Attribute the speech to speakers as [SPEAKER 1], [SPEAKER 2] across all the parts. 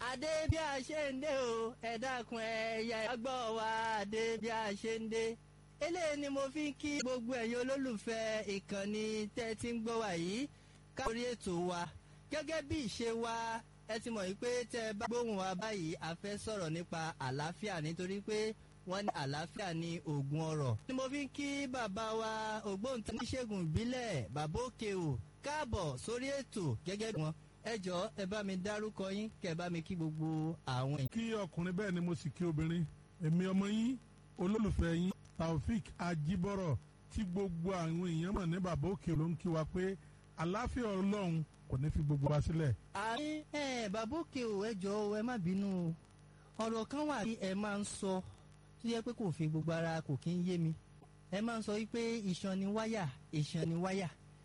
[SPEAKER 1] adé bí a ṣe ń dé o ẹ dákun ẹ̀yà gbọ́ wa adé bí a ṣe ń dé eléyìí ni mo fi ń kí gbogbo ẹ̀yin olólùfẹ́ ìkànnì tẹ́ ti ń gbọ́ wa yìí káórí ètò wa gẹ́gẹ́ bí ìṣe wa ẹ ti mọ̀ wípé tẹ́ ẹ bá gbóhùn wa báyìí a fẹ́ sọ̀rọ̀ nípa àlàáfíà nítorí pé wọ́n ní àlàáfíà ní oògùn ọrọ̀. ni mo fi ń kí bàbá wa ògbóǹtẹ̀ oníṣègùn ìbílẹ̀ bàbá òkè o káàbọ̀ sórí ètò gẹ́gẹ́ bí wọn ẹ jọ ẹ bá mi dárúkọ yín kẹ bá mi kí gbogbo àwọn èèyàn.
[SPEAKER 2] kí ọkùnrin bẹ́ẹ̀ ni mo sì kí obìnrin èmi ọmọ yín olólùfẹ́ yín taofik ajibọrọ tí gbogbo àwọn èèyàn mọ̀ ní bàbá òkè ló ń kí wa pé àlàáfíà ọlọ́run kò ní fi gbogbo wa sílẹ̀.
[SPEAKER 1] àmì ẹ bàbá òkè o ẹ jọ ẹ má bínú o ọ̀rọ̀ kan wà tí ẹ máa ń sọ tó yẹ pé kò fi gbogbo ara kò kí ń yé mi ẹ máa ń sọ wípé iṣan ni wáyà iṣan ni wáyà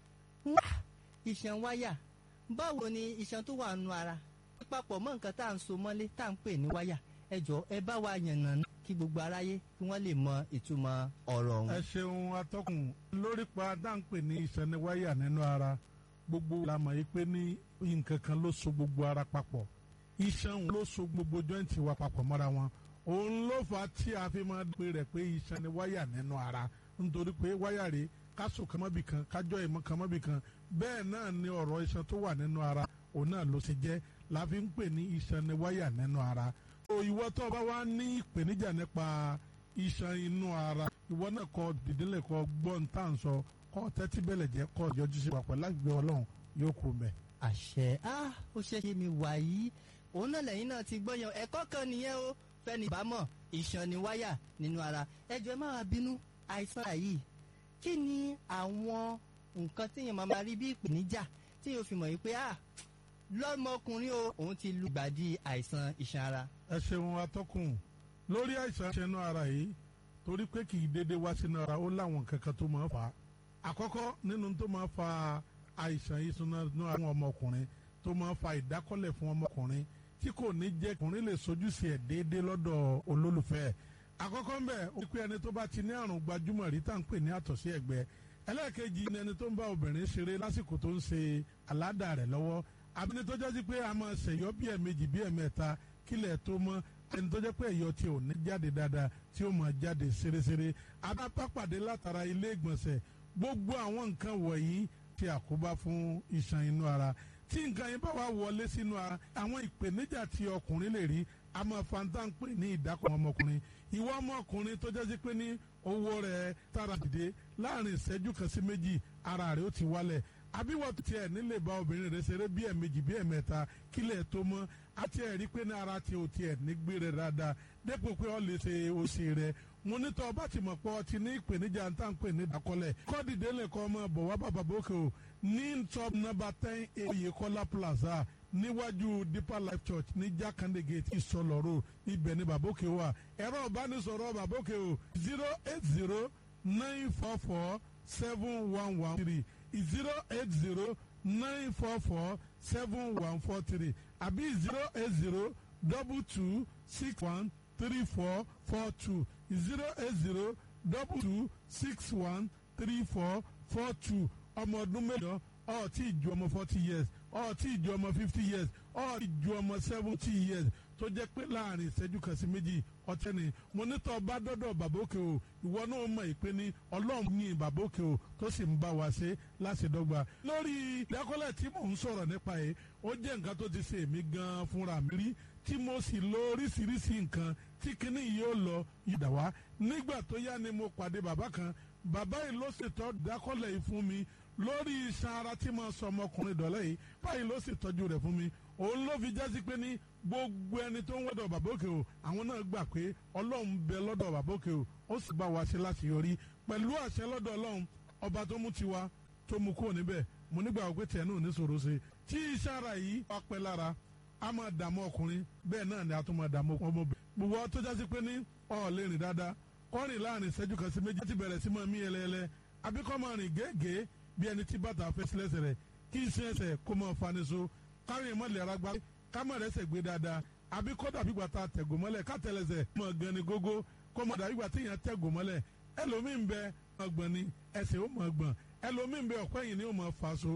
[SPEAKER 1] wá iṣan wáyà báwo ni iṣan tó wà nù ara papọ̀ mọ́ nǹkan tá à ń so mọ́lé tá à ń pè ní wáyà ẹ jọ ẹ bá wa yànnà ná kí gbogbo aráyé kí wọ́n lè mọ ìtumọ̀ ọ̀rọ̀ ọ̀hún.
[SPEAKER 2] ẹ ṣeun atọ́kùn lórí pa dáńpẹ́ ní ìsẹ́niwáyà nínú ara gbogbo la mọ̀ yìí pé ní nǹkan kan ló so gbogbo ara papọ̀ iṣan ló so gbogbo jọ́ǹtì wa papọ̀ mọ́ra wọn òun ló fà á tí a fi máa pè rẹ̀ pé ìsẹ́niwáyà nínú ara nítorí pé wáyà rèé káṣù kàmọ́bì kan kájọ́ ìmọ̀ kàmọ́bì kan bẹ́ẹ̀ náà ni ọ̀rọ̀ iṣan tó wà nínú ara òun náà ló ṣe jẹ́ la fi ń pè ní iṣan ni wáyà nínú ara. o ìwọ tó bá wá ní ìpèníjà nípa iṣan inú ara ìwọ náà kọ dìdínlẹ̀ kọ gbọ́n tá à ń sọ kọ tẹ́tí bẹ̀lẹ̀ jẹ́ kọ yọjú sí papọ̀ lágbè ọlọ́run yóò kú mẹ́.
[SPEAKER 1] àṣẹ á ó ṣe ṣe mi wà yìí òun náà lẹ́yìn náà ti gbọ́yàn ẹ̀kọ́ kan nìyẹn o fẹ́ni ìbámọ̀ iṣan ni wáyà nínú ara ẹjọ́ ẹ má wá bínú àìsàn yìí kí ni àwọn nǹkan tí èèyàn máa ma rí bí ìpèníjà tí yóò fi mọ̀ yìí pé ah lọ́mọkùnrin o òun ti lu gbàdí àìsàn iṣan ara.
[SPEAKER 2] ẹ ṣeun atọ́kùn lórí àìsàn ṣẹnu ara yìí torí pé kì í dédé wá sínú ara ó láwọn kankan tó máa fà á àkọ́kọ́ nínú tó máa fa àìsàn ìṣúná àwọn ọmọkùnrin tó máa fa ìdákọ́lẹ̀ fún ọmọkùnrin tí kò ní jẹ́ ọkùnrin lè sojúṣe ẹ̀ déédéé lọ́dọ̀ olólùfẹ́ ẹ̀ àkọ́kọ́ ń bẹ̀ ó pé ẹni tó bá ti ní àrùn gbajúmọ̀ rí tá à ń pè ní àtọ̀sí ẹ̀gbẹ́ ẹlẹ́ẹ̀kejì ni ẹni tó ń bá obìnrin ṣeré lásìkò tó ń ṣe aládàá rẹ̀ lọ́wọ́ abíní tó jẹ́ sí pé a máa ṣèyọ́ bí ẹ̀mejì bí ẹ̀mẹ́ta kílẹ̀ tó mọ́ ẹni tó jẹ́ pé ẹ̀yọ́ tí ò ní jáde dáadáa tí ó máa jáde ṣeréṣeré abápàdé látara ilé ìgbọ̀nsẹ̀ gbogbo àwọn nǹkan wọ̀nyí ti àkóbá fún iṣan inú ara tí nǹkan yẹn bá wà wọlé sínú ara àwọn ìpèníjà tí ọkùnrin lè rí a máa fanta ń pè ní ìdákọ̀ ọmọkùnrin ìwọ ọmọkùnrin tó jẹ́ sí pé ní owó rẹ̀ tara dìde láàrin ìṣẹ́jú kan sí méjì ara rẹ̀ ó ti wálẹ̀ àbíwọ̀ tiẹ̀ nílé bá obìnrin rẹ̀ ṣeré bí ẹ̀mejì bí ẹ̀mẹ́ta kílẹ̀ tó mọ́ àti ẹ̀rí pé ní ara tí o tiẹ̀ ní gbé rẹ̀ dáadáa dépò pé ọ lè ṣe òṣè rẹ̀ mo ní tọ́ ọba tí mo pọ̀ ti ní ìpèníjà ń tà ń pè ní ìdákọ́lẹ̀ kọ́dìdé lè kọ́ ọmọ bọ̀ wá bàbá bókè o ní top number ten Oyèkọ́lá plaza níwájú deeper life church ní jákàndé gate ìsọlọ́rọ̀ ibẹ̀ ní bàbókè wà ẹ̀rọ ìbánisọ̀rọ̀ bàbókè o zero eight zero nine four four seven one one three zero eight zero nine four four seven one four three àbí zero eight zero double two six one three four four two zero eight zero double two six one three four four two ọmọ ọdún mélòó ọ tí ju ọmọ forty years ọ tí ju ọmọ fifty years ọ tí ju ọmọ seventy years tó jẹ́ pé láàrin ìṣẹ́jú kan sí méjì ọtí ni mo ní tọ́ bá dọ́dọ̀ bàbókè o ìwọ náà mọ̀ ìpè ní ọlọ́run ní bàbókè o tó sì ń bá wa ṣe láṣẹdọ́gba. lórí ìdákọ́lẹ̀ tí mò ń sọ̀rọ̀ nípa yìí ó jẹ́ nǹkan tó ti ṣe èmi gan-an fúnra mi rí tí mo sì lo oríṣiríṣi nǹkan tí kinní yìí ó lọ yìdá wá nígbà tó yá ni mo pàdé bàbá kan bàbá yìí ló ṣètò ìdákọ́lẹ̀ yìí fún mi lórí iṣan ara tí mo sọ ọmọkùnrin dọ̀lẹ́ yìí báyìí ló sì tọ́jú rẹ̀ fún mi òun ló fi jásí pé ní gbogbo ẹni tó ń wọ́dọ̀ bàbókè o àwọn náà gbà pé ọlọ́run bẹ lọ́dọ̀ bàbókè o ó sì bá wa ṣe láti yọrí pẹ̀lú àṣẹ lọ́dọ̀ ọlọ́run ọba tó mú tiwa tó mú kúrò níbẹ̀ mo nígbà wípé tiẹ̀ náà ní sòro ṣe tí iṣẹ́ ara yìí wá pẹ́ lára a máa dààmú ọkùnrin bẹ́ẹ̀ náà ni a tún máa dààmú ọmọbìnrin gbogbo tó jásí pé ní ọ̀ lè rìn dáadáa kọ́rin láàrin ìṣẹ́jú kan sí méjì láti bẹ̀rẹ̀ sí máa mí ẹlẹ́ẹlẹ́ àbíkọ́ máa rìn gẹ́gẹ́ bí ẹni tí bàtà fẹ́ sílẹ̀ sẹ̀rẹ̀ kí iṣẹ́ ẹsẹ̀ kó máa fani so kárin ìmọ̀lẹ̀ ara gbá kámọ̀ rẹ̀ sẹ̀ gbé dáadáa àbí kó dàbí gbà tá a tẹ̀gò mọ́lẹ̀ ká tẹ̀lẹ̀sẹ̀ mọ̀ gan ni gógó kó mọ̀ dàbí gbà téèyàn tẹ̀gò mọ́lẹ̀ ẹlòmíín bẹ ọgbọ̀n ni ẹsẹ̀ ó mọ̀ gbọ̀n ẹlòmíín bẹ ọ̀pẹ́ yìí ni ó mọ̀ fa so